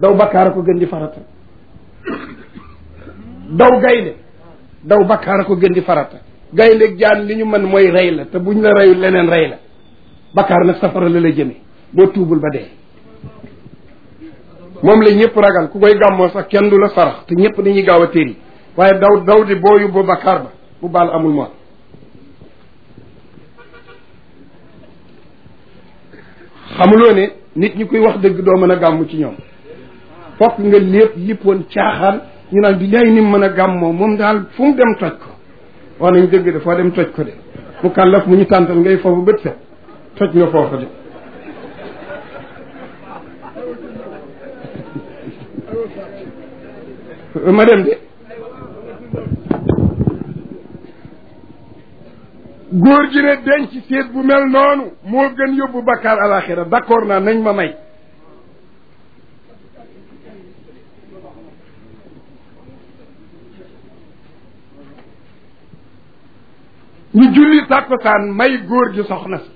daw bakkaar a ko gën di farata daw gaynde daw bakkaar a ko gën di farata gaynde jaan li ñu mën mooy rey la te buñ la reyul leneen rey la bakkaar nag safara la la jëme boo tuubul ba dee moom la ñëpp ragal ku koy gàmmoo sax kenn du la sarax te ñëpp dañuy gaaw a téri waaye daw daw di boo yóbbu bakkaar ba bu baal amul moom xamuloo ne nit ñi koy wax dëgg doo mën a gàmm ci ñoom fokk nga lépp lippoon caaxaan ñu naan bi lay ni mu mën a gàmmoo moom daal fu mu dem toj ko wax nañ dëgg de foo dem toj ko de mu kàllaf mu ñu tàntal ngay foofu bët set toj nga foofu de ma dem de góor gi ne denc seet bu mel noonu moo gën yóbbu bakkaar alaxira d'accord naa nañ ma may ñu julli tàkkusaan may góor gi soxna si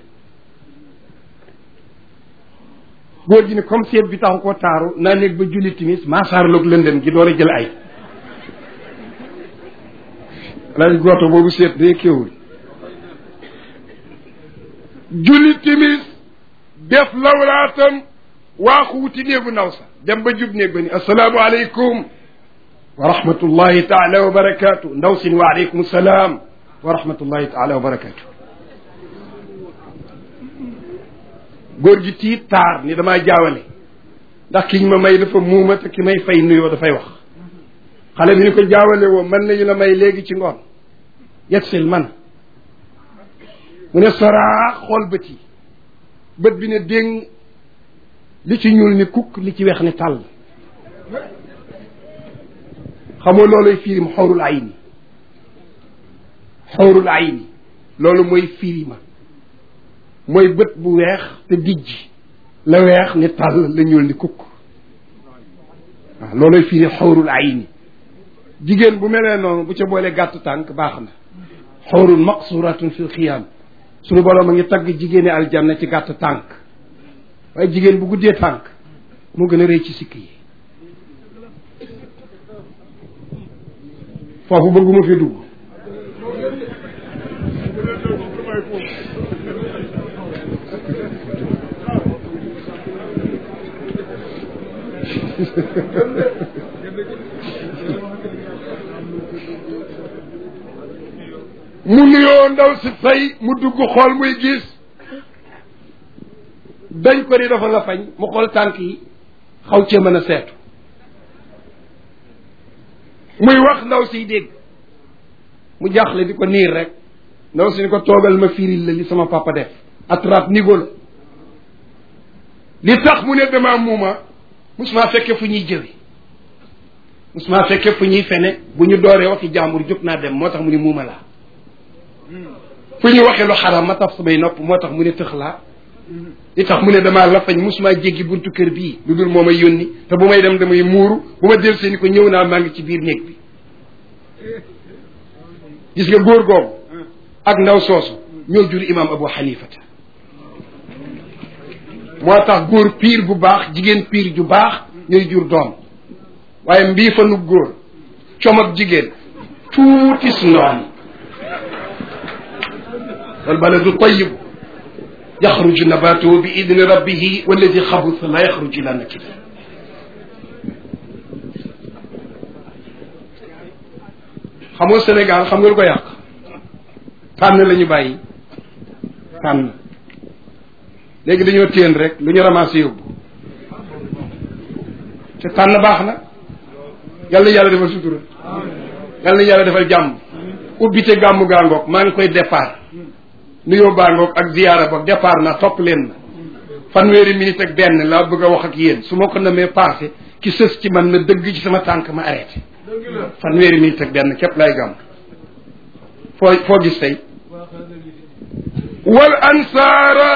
góor gi ne comme seet bi taxu ko taaru naa néeg ba julli timis maasaarloog lëndëm gi door a jël ay lay gooto boobu seet day kéwul julli timis def lawlaatam waaxu wuti néegu naw sa dem ba jub néeg ba ni asalaamu aleykum wa rahmatullahi taala wa barakaatu ndaw si ni wa aleykum salaam wa rahmatullahi taala wa barakaatu góor gi tiit taar ni damaa jaawale ndax kiñ ma may dafa muuma te ki may fay nuyoo dafay wax xale bi ni ko jaawale woo mën nañu la may léegi ci ngoon yegsil man mu ne soraa xool bët yi bët bi ne déng li ci ñuul ni kukk li ci weex ni tàll xamoo looluy firim xawrul ayni xawrul ayni loolu mooy firima mooy bët bu weex te dijj la weex ni tàll la ñuul ni kukk waaw looluy firi xawrul ayni jigéen bu melee noonu bu ca boole gàtt tànk baax na xawrun maqsuratun fil xiyaam suñu boroom a ngi tagg jigéeni aljanna ci gàtt tànk waaye jigéen bu guddee tànk moo gën a rëy ci sikk yi foofu bëgguma fi dugg mu nuyoo ndaw si fay mu dugg xool muy gis dañ ko di dafa la fañ mu xool tànk yi xaw cee mën a seetu muy wax ndaw siy dégg mu jaaxle di ko niir rek ndaw si ni ko toogal ma firil la li sama papa def atrap nigo la li tax mu ne dama muuma musuma fekke fu ñuy jëwi musuma fekke fu ñuy fene bu ñu dooree waxi jàmbur jóg naa dem moo tax mu ne muuma laa fu ñu waxee lu xaram ma taf samay nopp moo tax mu ne tëx laa li tax mu ne damaa la fañ musuma jéggi buntu kër bii lu dul moo may yónni te bu may dem damay muuru bu ma del see ni ko ñëw naa maa ngi ci biir néeg bi gis nga góor googu ak ndaw soosu ñoo jur imam abu xanifata moo tax góor piir bu baax jigéen piir ju baax ñooy jur doom waaye mbii fa nu góor com ak jigéen tuuti su noonu والبلد طيب يخرج نباته بإذن ربه والذي خبث لا يخرج إلى نكده xamoo Sénégal xam nga lu ko yàq tànn la ñu bàyyi tànn léegi dañoo téen rek lu ñu ramassé yóbbu te tànn baax na yàlla yàlla defal sutura yàlla yàlla defal jàmm ubbite gàmmu gaangoog maa ngi koy départ nuyoo baangoog ak ziyaara boog départ na topp leen na fanweeri minute ak benn laa bëgg a wax ak yéen su ma ko namee passé ki sës ci man na dëgg ci sama tànk ma arrêté fanweeri minute ak benn képp lay gàmm foo foo gis tey wal ansaara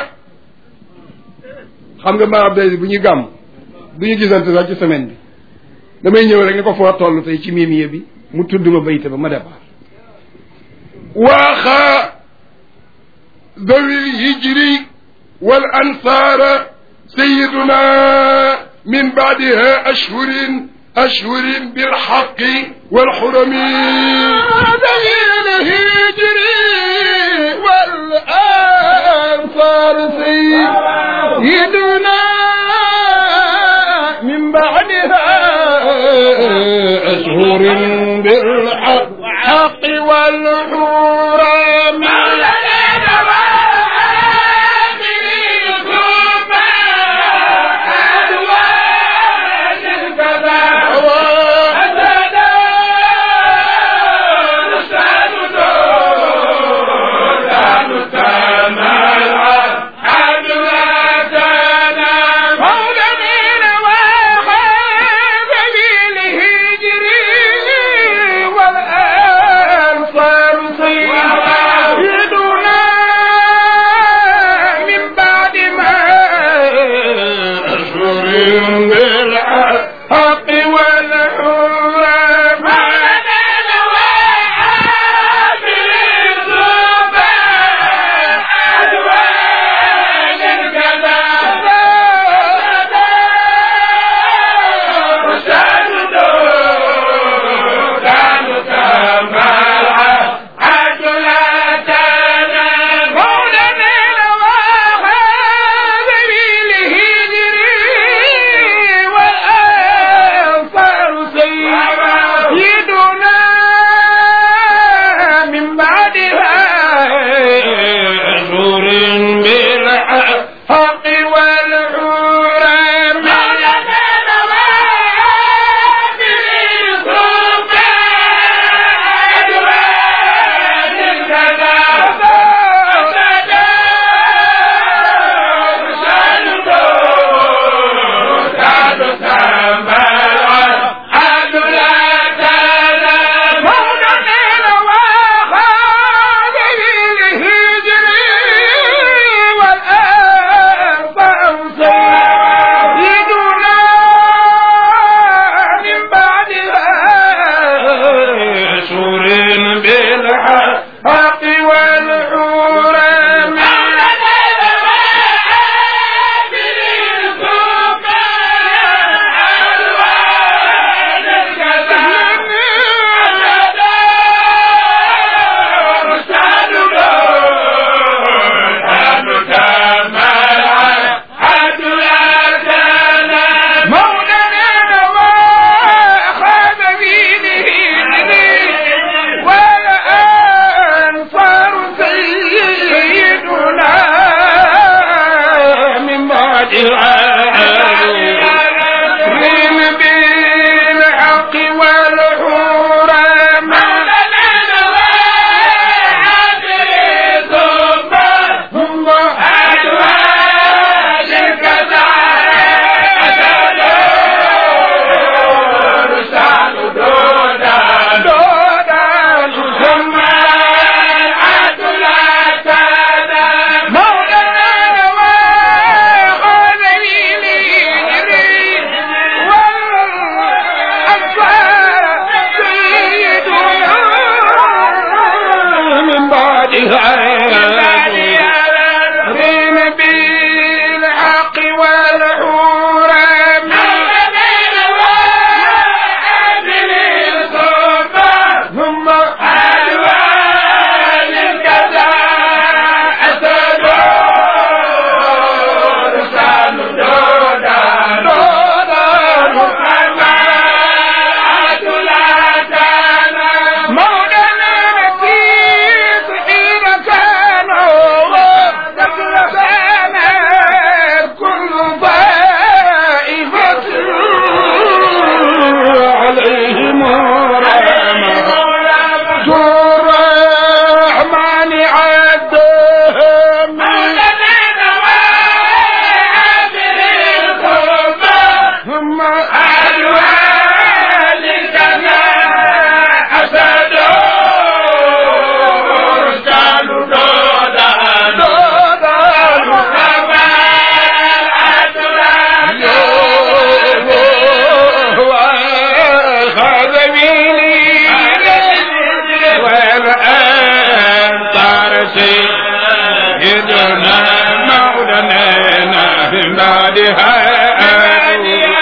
xam nga ma abdali bu ñuy gàmm du ñu gisante sax ci semaine bi damay ñëw rek ni ko foo toll tey ci miimiye bi mu tudd ma bayte ba ma départ waaxaa ذوي الهجر والأنصار سيدنا من بعدها أشهر أشهر بالحق والحرم دليل الهجري والأنصار سيدنا من بعدها أشهر بالحق والحرم سيدنا مولانا من بعدها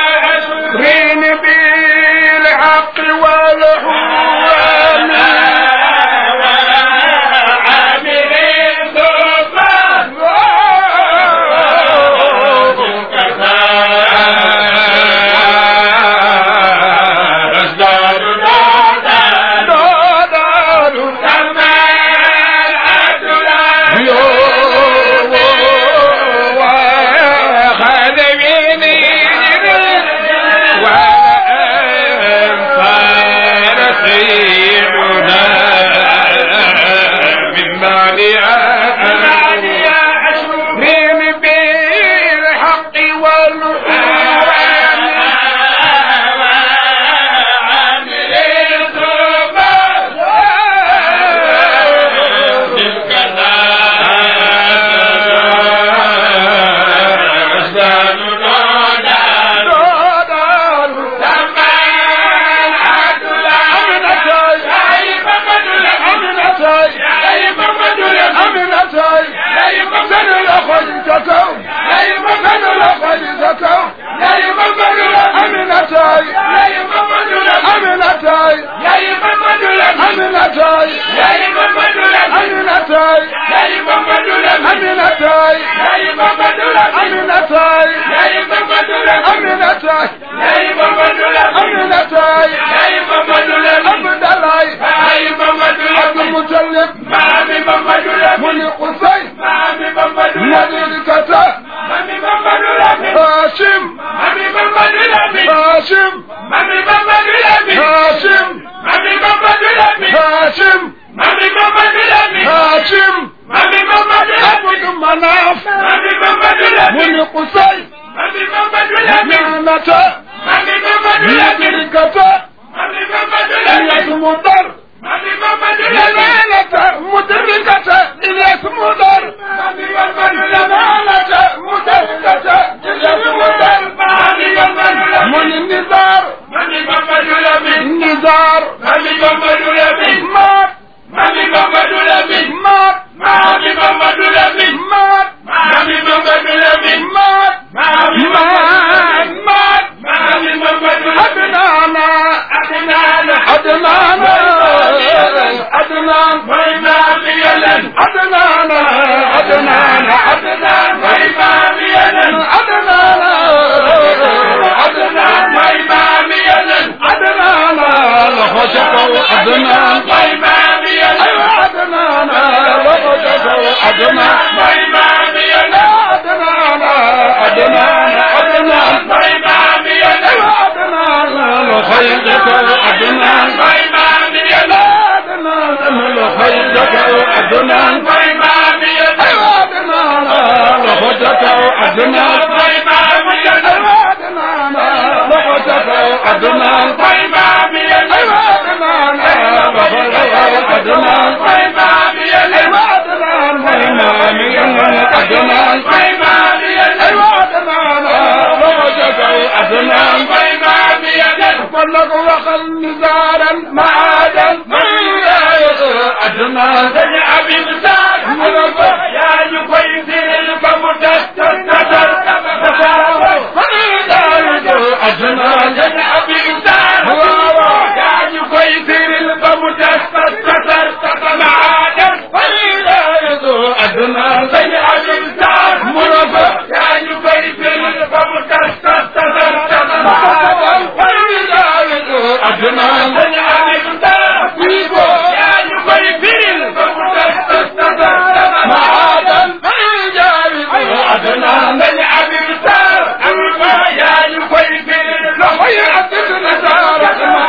Aminataay Yaayu Mamadou Lamine Aminataay Yaayu Mamadou Lamine Aminataay Yaayu Mamadou Lamine Aminataay Yaayu Mamadou Lamine Aminataay Yaayu Mamadou Lamine Aminataay Yaayu Mamadou Lamine Aminataay Yaayu Mamadou Lamine Aminataay Yaayu Mamadou Lamine Abdalaay Yaayu Mamadou Abdul Lamine Mutalib Maami Mamadou mu Lamine ni Qusay Maami Mamadou Lamine Madirikata Maami Mamadou Lamine Hashim Maami Mamadou Lamine Hashim Maami Mamadou Lamine Hashim Maami Mamadou Lamine Hashim Maami Mamadou Lamine Hashim Maami Mamadou Lamine Abdu Manaf Maami Mamadou mu Lamine ni Qusay Maami Mamadou Lamine Ñaanata Maami Mamadou Lamine Madirikata Maami Mamadou Ilyas Lamine Mudar Maami Mamadou Lamine Ñaanata Mudirikata Ilyas Mudar Maami Mamadou Lamine Ñaanata Mudirikata Ilyas Mudar Maami Mamadou mu Lamine ni Nizar Maami Mamadou Lamine Nizar Maami Mamadou Lamine Maat Maami Mamadou Lamine Maat Maami Mamadou Lamine Maat Maami Mamadou Lamine Maat Maami Maat Maat Maami Mamadou Lamine Adnaana Adnaana Adnaana Adnaan mooy maami Yàlla Adnaana Adnaana Adnaan mooy maami Yàlla Adnaana Adnaan mooy maami Yàlla Adnaana loxo ca kaw Adnaan mooy maami Yàlla aywa Adnaana loxo ca kaw Adnaan mooy maami Yàlla Adnaana Adnaana Adnaan mooy maami Yàlla aywa Adnaana loxo ca kaw Adnaan mooy maami Yàlla Adnaana loxo ca kaw Adnaan mooy maami Yàlla aywa Adnaana loxo ca kaw Adnaan mooy maami Yàlla aywa Adnaana loxo ca kaw Adnaan mooy maami Yàlla aywa Adnaana loxo ca kaw Adnaan mooy maami Yàlla aywa Adnaan mooy maami Yàlla Adnaan mooy maami Yàlla aywa Adnaana loxo ca kaw Adnaan mooy maami Yàlla kon nag waxal nizaaran maadan Adnaan dañu abin saar yaa ñu koy firil ba mu tas tas tasar tasar Adnaan dañu abin saar yaa ñu koy firil ba mu tas tas tasar tasar maadan Adnaan dañu abin saar yaa ñu koy firil ba mu tas tas tasar tasar maadan Adnaan dañu abin saar yaa ñu koy firil ba mu tas tas tasar tasar maadan Adnaan dañu abin saar yaa ñu koy firil loxo yi ak na saar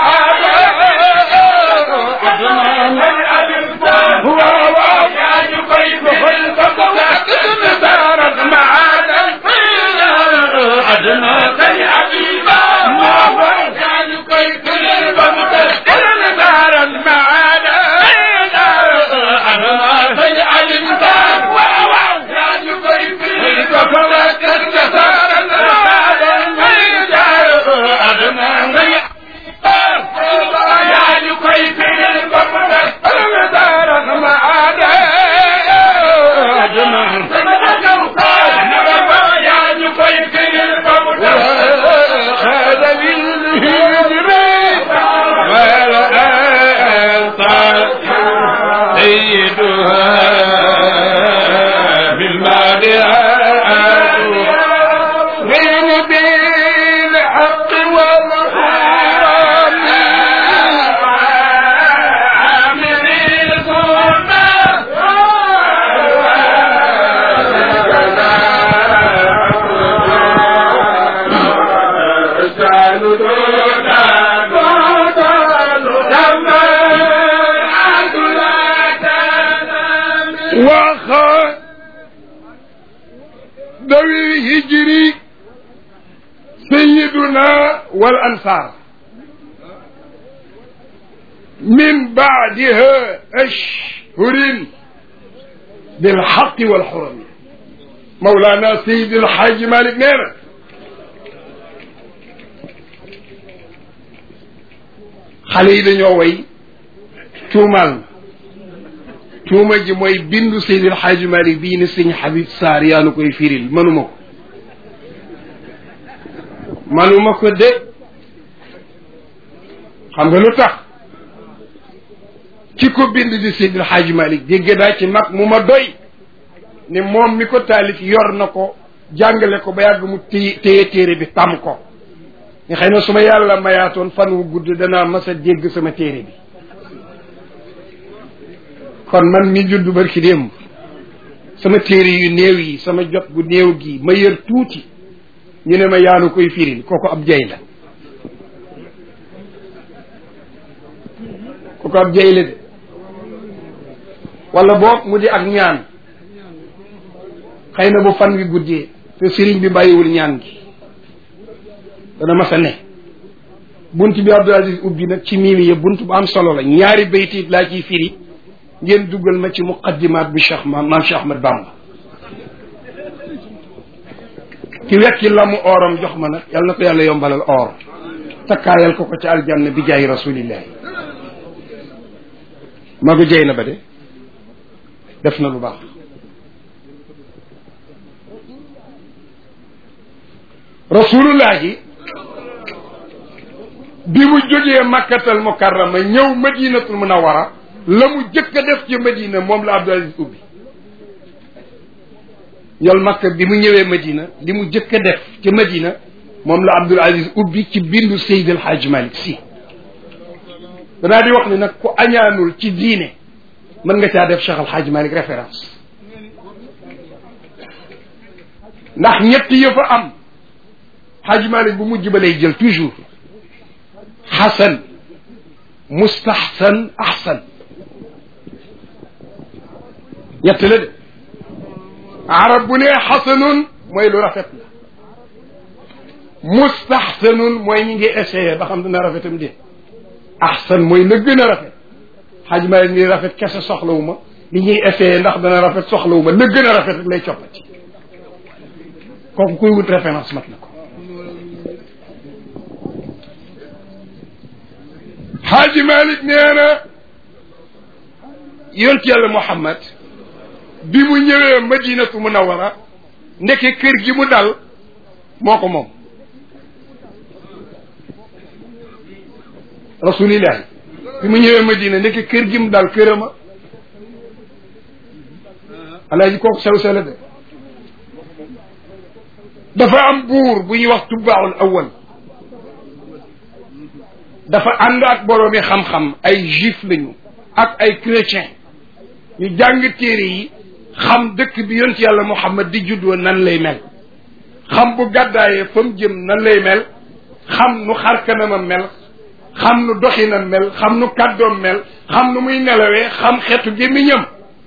Adnaan dañu abin saar yaa ñu koy firil ba mu tas tas tasar maadan Adnaan dañu abin saar yaa ñu koy firil ba mu tas tas tasar maadan dañu abin saar yaa ñu koy firil ba mu tas tas tasar maadan Adnaan yaa ñu koy firil ba mu tas Adnaan yaa ñu koy firil ba mu tas هذا بالهجر والأنت سيدها بالمادئات من بالحق والحرام وخ ذوي الهجر سيدنا والأنصار من بعدها أشهر بالحق والحرم مولانا سيد الحاج مالك نينا xale yi dañoo way tuumaal na tuuma ji mooy bindu Seydil Xaaji Malik bii ne sëñ Habib Sarr yaa nu koy firil manuma ko manuma ko de xam nga lu tax ki ko bind di Seydil Hadji Malick dégg naa ci mag mu ma doy ne moom mi ko taalif yor na ko jàngale ko ba yàgg mu téye téye téere bi tam ko nga xëy na su ma yàlla mayaatoon fan wu gudd danaa mas a dégg sama téere bi kon man mi judd barki démb sama téere yu néew yi sama jot gu néew gi ma yër tuuti ñu ne ma yaanu koy firil kooku ab jay la kooku ab jay la de wala boog mu di ak ñaan xëy na bu fan wi guddee te sëriñ bi bàyyiwul ñaan gi dana mas a ne bunt bi Abdul Aziz ubbi nag ci miimi ya bunt bu am solo la ñaari baytiit laa ciy firi ngeen duggal ma ci muqaddimaat bi Cheikh maam maam Cheikh Ahmad Bamba ki wekki la mu ooram jox ma nag yàlla na ko yàlla yombalal oor takkaayal ko ko ci aljanna bi jaay rasulillahi magu jey na ba de def na lu baax rasulullahi bi mu jógee makkatal mukarrama ñëw madinatul munawara la mu jëkk a def ci madina moom la Abdul Aziz ubbi ñol makka bi mu ñëwee madina li mu jëkk a def ci madina moom la Abdul Aziz ubbi ci bindu Seydil Hadj Malick si danaa di wax ni nag ku añaanul ci diine mën nga caa def Cheikh Al Hadj Malick référence ndax ñett yëf a am Hadj Malick bu mujj ba lay jël toujours xasan mustahsan ahsan ñett la de arab bu ne xasanun mooy lu rafet la mustahsanun mooy ñi ngi essayé ba xam dina rafetam de ahsan mooy la gën a rafet xaj ma li rafet kese soxlawu ma li ñuy essayé ndax dana rafet soxlawu ma la gën a rafet rek lay coppati kooku kuy wut référence mat na ko xaaji malik nee na yont yàlla muhammad bi mu ñëwee madinatu munawara ndeke kër gi mu dal moo ko moom rasulillahi bi mu ñëwee madina ndeke kër gi mu dal kërama alaaji kooku sew sela de dafa am buur bu ñuy wax tubbaaul awal dafa ànd ak boroomi xam-xam ay juif lañu ak ay chrétien ñu jàng téere yi xam dëkk bi yont yàlla muhammad di juddoo nan lay mel xam bu gàddaayee fa mu jëm nan lay mel xam nu xarkanamam mel xam nu doxinam mel xam nu kàddoom mel xam nu muy nelawee xam xeetu gémmiñam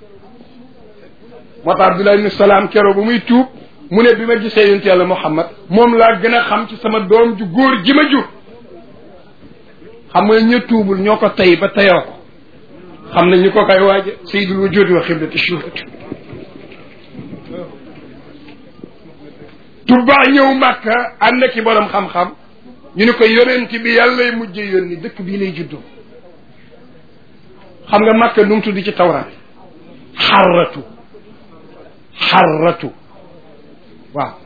moo tax abdullah ibni salaam kero bu muy tuub mu ne bi ma gisee yont yàlla muhammad moom laa gën a xam ci sama doom ju góor ji ma jur xam nga ñu tuubul ñoo ko tey ba teyoo ko xam nañ ñu ko koy waaje sayyidul wujudi wa xiblati shuhud tubbaa ñëw màkka ànd ki borom xam-xam ñu ne ko yonent bi yàllay mujje yónni dëkk bii lay juddoo xam nga màkka nu mu tudd ci tawraat xarratu xarratu waaw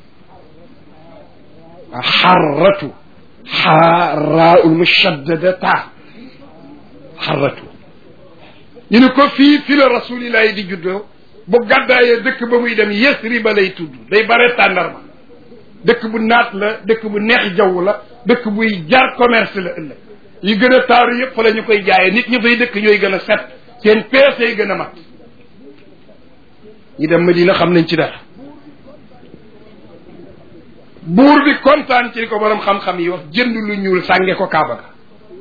xarratu xaaraul mushaddada ta xarratu ñu ne ko fii fi la rasulillahi di juddoo bu gàddaayee dëkk ba muy dem yesri ba lay tudd day bare tàndarma dëkk bu naat la dëkk bu neex jaww la dëkk buy jar commerce la ëllëg yi gën a taaru yëpp fa la ñu koy jaayee nit ñi fay dëkk ñooy gën a set seen peese yi gën a mat ñi dem Madina xam nañ ci dara buur bi kontaan ci ko borom xam-xam yi wax jënd lu ñuul sànge ko kaaba ga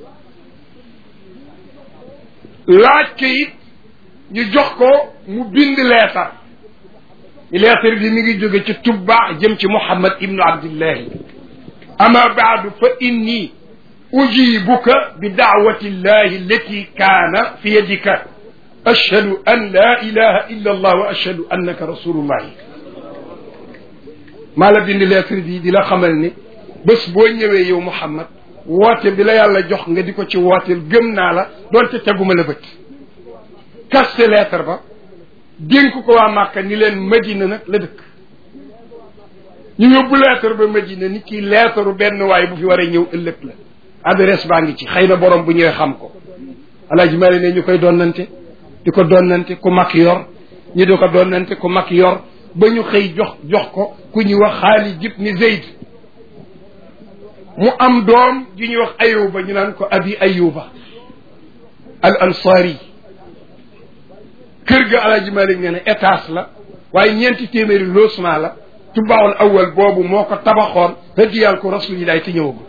laaj ko it ñu jox ko mu bind leetar leetar bi mi ngi jóge ci tubba jëm ci muhammad ibnu abdillahi ama baadu fa inni ujibuka bi daawati llahi allati kaana fi yadika ashhadu an la ilaha illa allah wa ashhadu annaka rasulullahi maa la bind lettre bi di la xamal ni bés boo ñëwee yow Muhammad woote bi la yàlla jox nga di ko ci wooteel gëm naa la doonte teguma la bët kaste lettre ba dénk ko waa Màkka ni leen Madina nag la dëkk ñu yóbbu lettre ba Madina ni kii lettre benn waay bu fi war a ñëw ëllëg la adresse baa ngi ci xëy na borom bu ñëwee xam ko alaaji mari ne ñu koy donnante di ko donnante ku mag yor ñi di ko donnante ku mag yor ba ñu xëy jox jox ko ku ñuy wax Xaalid ibn Zayd mu am doom ju ñuy wax ayuba ñu naan ko abi ayuba al ansari kër ga alaaji malik nee na étage la waaye ñeenti téeméeri logement la tubaawul awal boobu moo ko tabaxoon hëddiyal ko rasulillahi te ñëwagul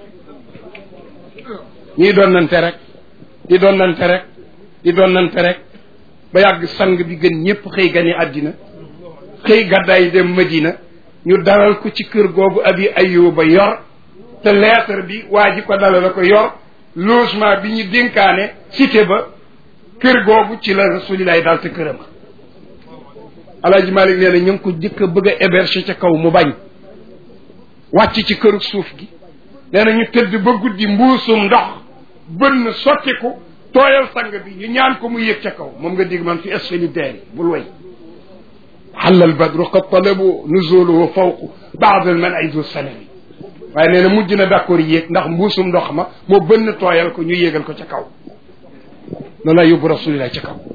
ñuy donnante rek di donnante rek di donnante rek ba yàgg sang bi gën ñëpp xëy gane àddina xëy gàddaay dem madina ñu dalal ko ci kër googu abi ayuba yor te lettre bi waa ji ko dalal la ko yor logement bi ñu dénkaane cité ba kër googu ci la rasulillahi daal te këram alaaji malik nee na ñu ngi ko jëkk a bëgg a héberger ca kaw mu bañ wàcc ci këru suuf gi nee na ñu tëdd ba guddi mbuusum ndox bënn sottiku tooyal sang bi ñu ñaan ko mu yëg ca kaw moom nga dégg man fi asfali daari bul way xalla albadru qad talabu nuzuluhu fawqu baad al man aydu sanami waaye nee na mujj na d'accord yéeg ndax mbuusum ndox ma moo bënn tooyal ko ñu yéegal ko ca kaw loolu la yóbbu rasulillah ca kaw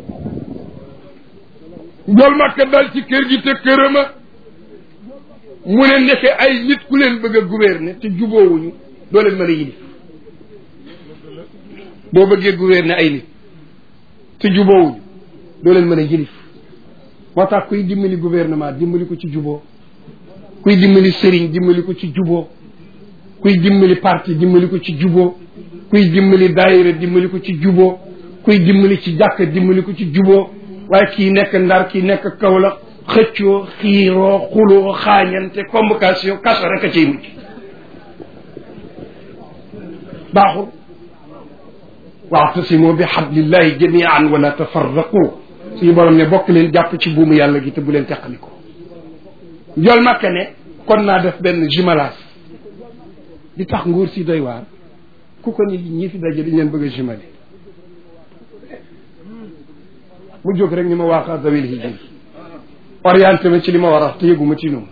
njool makka dal ci kër gi te kërama mu ne nefe ay nit ku leen bëgg a gouverner te juboowuñu doo leen mën a yilif boo bëggee gouverner ay nit te juboowuñu doo leen mën a yilif moo tax kuy dimbali gouvernement dimbali ko ci juboo kuy dimbali sëriñ dimbali ko ci juboo kuy dimbali parti dimbali ko ci juboo kuy dimbali daayira dimbali ko ci juboo kuy dimbali ci jàkk dimbali ko ci juboo waaye kii nekk ndar kii nekk Kaolack xëccoo xiiroo xuloo xaañante convocation kaso rek a cay mujj baaxul waatasimu bi xablillahi jamian wala tafarraqu suñu borom ne bokk leen jàpp ci buumu yàlla gi te bu leen teqaliko njol makka ne kon naa def benn jumelage di tax nguur si doy waar ku ko ni ñi fi daje dañ leen bëgg a jumelé mu jóg rek ni ma waaxaa zawil hijri orienté ma ci li ma war a wax te yëguma ci noonu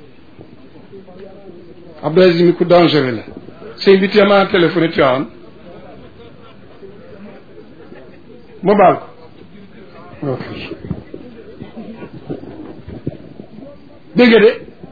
Abdou Aziz mi ku dangereux la sëñ bi téemaa téléphoné Tiwaawan ma baal ko ok dégg nga de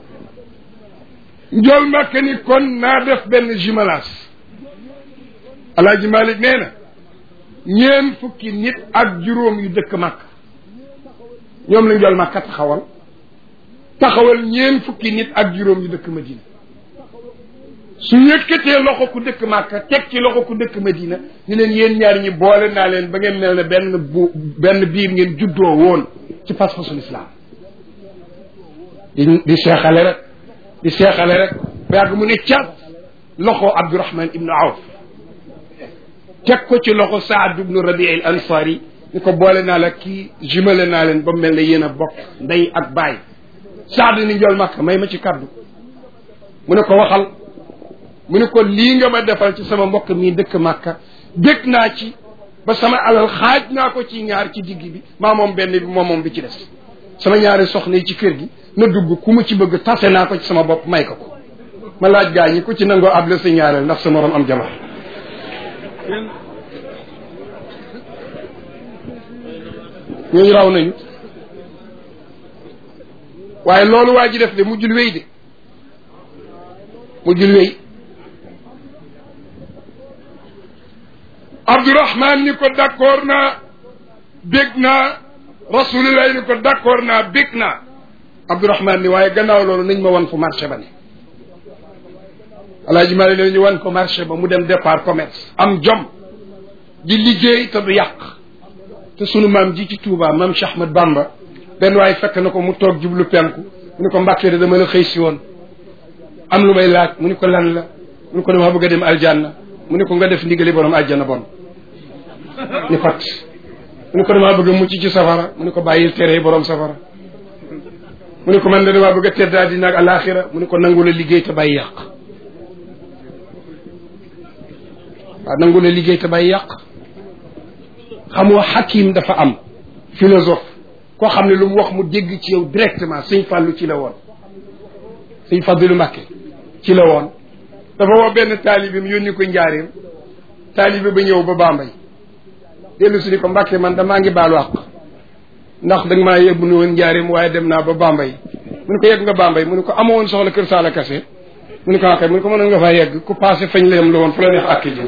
njool màkk ni kon naa def benn jumelage alaaji Malik nee na ñeen fukki nit ak juróom yu dëkk màkk ñoom la njool màkka taxawal taxawal ñeen fukki nit ak juróom yu dëkk Madina su yëkkatee loxo ku dëkk màkka teg ci loxo ku dëkk Madina ñu leen yéen ñaar ñi boole naa leen ba ngeen mel ne benn bu benn biir ngeen juddoo woon ci pas-pasul islam di di seexale rek di seexale rek ba yàgg mu ne cat loxo Abdurahman ibnu Awf teg ko ci loxo Saad ibnu Rabi al Ansari ni ko boole naa la kii jumale naa leen ba mel ne yéen a bokk ndey ak baay Saad ni njool Makka may ma ci kaddu mu ne ko waxal mu ne ko lii nga ma defal ci sama mbokk mii dëkk Makka dëkk naa ci ba sama alal xaaj naa ko ci ñaar ci digg bi maa moom benn bi moom moom bi ci des sama ñaari soxna yi ci kër gi na dugg ku mu ci bëgg tase naa ko ci sama bopp may ko ko ma laaj gaa ñi ku ci nangoo able sa ñaareel ndax sa morom am jabar ñooñu raw nañu waaye loolu waa ji def de mujjul wéy de mujjul wéy Abdourahman ni ko d'accord naa bég naa rasulillah ni ko d'accord naa bég naa Abdourahman ni waaye gannaaw loolu nañ ma wan fu marché ba ne alaaji Mali ne ñu wan ko marché ba mu dem départ commerce am jom di liggéey te du yàq te sunu maam ji ci Touba maam Cheikh Ahmad Bamba benn waaye fekk na ko mu toog jublu penku mu ne ko mbàkkee de dama la xëy si woon am lu may laaj mu ne ko lan la mu ne ko dama bëgg a dem aljanna mu ne ko nga def ndigali borom aljanna bon ni fat mu ne ko damaa bëgg a mucc ci safara mu ne ko bàyyil tere borom safara mu ne ko man de damaa bëgg a tedd àddina ak alaxira mu ne ko nangu la liggéey te bàyyi yàq waaw nangu la liggéey te bàyyi yàq xamoo xakim dafa am philosophe koo xam ne lu mu wax mu dégg ci yow directement sëñ fàllu ci la woon sëñ fàddilu mbàkke ci la woon dafa woo benn taalibim yónni ko njaareem taalibe ba ñëw ba Bambey dellu si ni ko Mbàkke man damaa ngi baalu àq ndax da nga maa yóbbu woon njaareem waaye dem naa ba Bambey mu ne ko yegg nga Bambey mu ne ko amoo woon soxla kër Saala Kase mu ne ko waxee mu ne ko mënoon nga faa yegg ku passé fañ la yem la woon fu la neex àkki jëm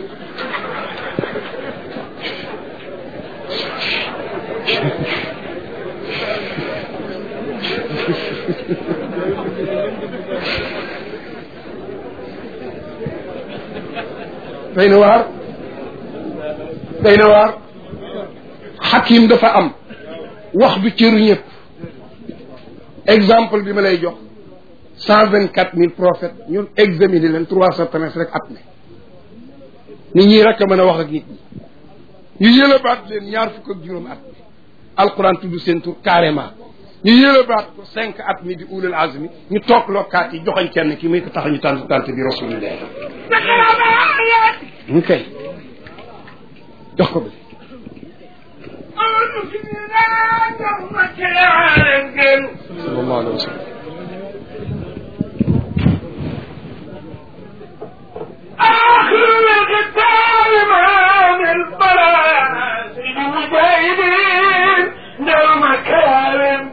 day na waar day na waar xakim dafa am wax du cëru ñëpp exemple bi ma lay jox cent vingt quatre mille prophètes ñun examiner leen trois cent treize rek at ne nit ñi rek a mën a wax ak nit ñi ñu yëlëbaat leen ñaar fukk ak juróom at mi alquran tudd seen tur carrément ñu yëlëbaat ko cinq at mi di ulul azmi ñu toog lokkaat yi joxoñ kenn ki muy ko tax ñu tànt tànt bi rasulillah ñu kay jox ko bi sallallahu alayhi wa sallam آخر الختام عن البلاء سيد المجاهدين دوم كارم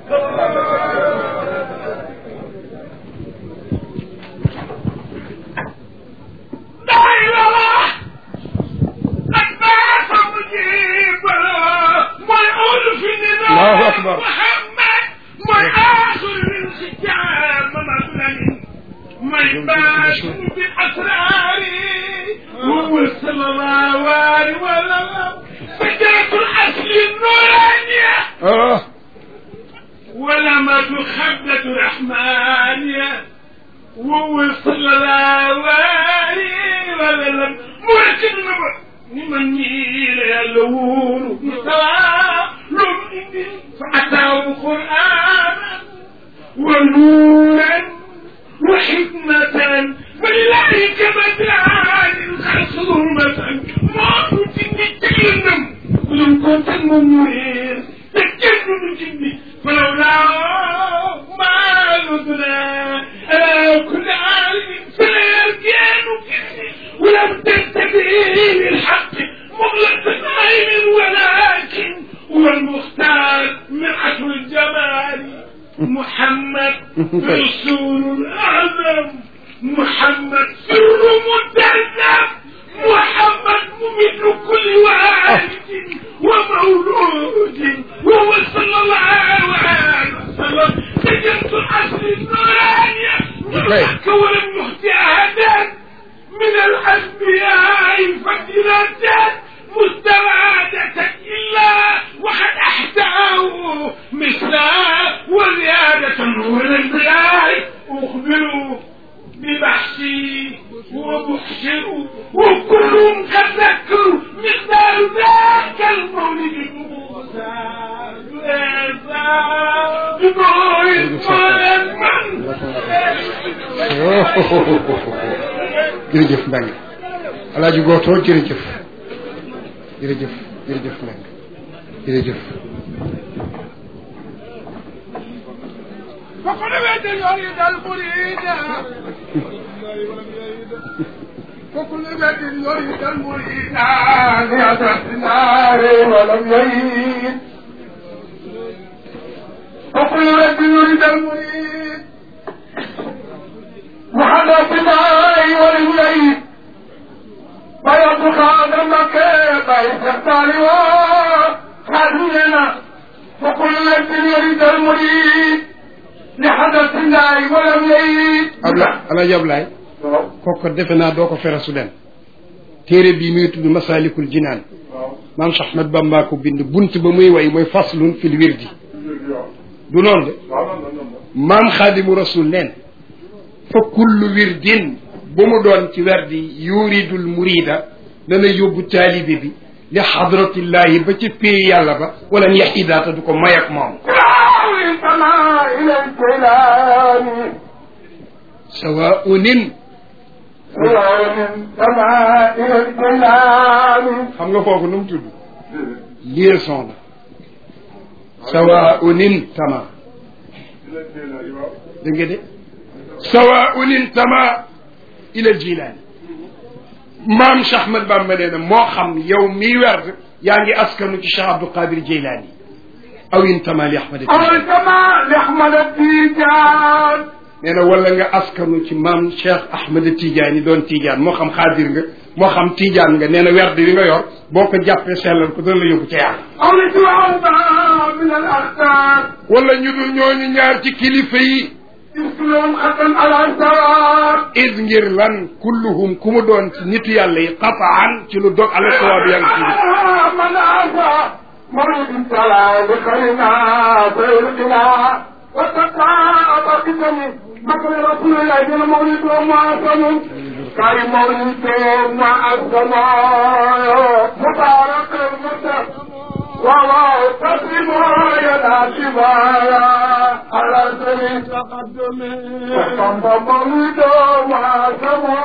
الله أكبر. محمد ما آخر الختام مثلا من باش بأسراري هو صلى الله عليه وسلم فكرة الأصل النورانية ah ولما خبلة الرحمانية وهو صلى الله عليه وسلم مركب نبأ لمن يل يلون مستوى لم فأتاه قرآنا ونورا وحكمة ولله كمثال خصومة ما كنت تتكلم ولم كنت منير تكلم جني فلولا ما نزنا على كل عالم فلا يرجعن كني ولم تنتبه للحق مغلق عين ولكن هو المختار من عشر الجمال محمد رسول الأعظم محمد سر متنف محمد ممد كل والد ومولود وهو صلى الله عليه وسلم تجنت العصر النورانية يضحك ولم يخطئ أحدا من الأنبياء فضيلة مستبعدة إلا وقد أحتاه مثلا وزيادة نور البلاء أخبروا ببحثي وبحشروا وكلهم قد ذكروا مقدار ذاك المولد موسى jërëjëf Mbengue alaaji gootoo jërëjëf jërëjëf jërëjëf Mbengue jërëjëf فقد بيت يريد المريد وكل بيت يريد المريد ليدرس النار ولم يريد وكل بيت يريد المريد وحدث النار ولم يريد فيطلق هذا المكان فيستختار وخذلنا وكل بيت يريد المريد لحدث النار ولم يريد Abla alaaji Ablaay kooku defe naa doo ko fere su dem téere bii muy tudd Masaalikul Jinaan maam Cheikh Ahmad Bamba ko bind bunt ba muy way mooy faslun fil wirdi du noonu de maam xaadimu rasul neen fa kullu wirdin bu mu doon ci werdi yuridul murida dana yóbbu taalibe bi li xadratillahi ba ca péey yàlla ba wala yaxidaata du ko may ak moom انتمى الى الكلام sawaunin انتمى الى الكلام xam nga kooku nu mu tudd liaison la sawaunin tama dégg nga de sawaunin tama ila jilaani maam Cheikh Ahmad Bamba nee na moo xam yow miy werd yaa ngi askanu ci Cheikh Abdou Qadir Jeylaani aw intama li Ahmad أو كما لأحمد التيجان nee na wala nga askanu ci maam Cheikh Ahmed Tidiane doon Tidiane moo xam xaadir nga moo xam Tidiane nga nee na werd wi nga yor boo ko jàppee sellal ko dana la yóbbu ca yàlla. أو لسوى من الأختار wala ñu dul ñooñu ñaar ci kilifa yi مثلهم ختم على الثواب id ngir lan kulluhum ku mu doon ci nitu yàlla yi qataan ci lu dog ala sawaab yaa ngi ci من أعطى مريض تلا لخيرنا فيرقنا وتقاعد بكم مكر رسول الله جل مولد ومعصم كاي مولد ومعصم مبارك المتق والله تسلم يا شبايا على سبيل تقدم وصمت مولد ومعصم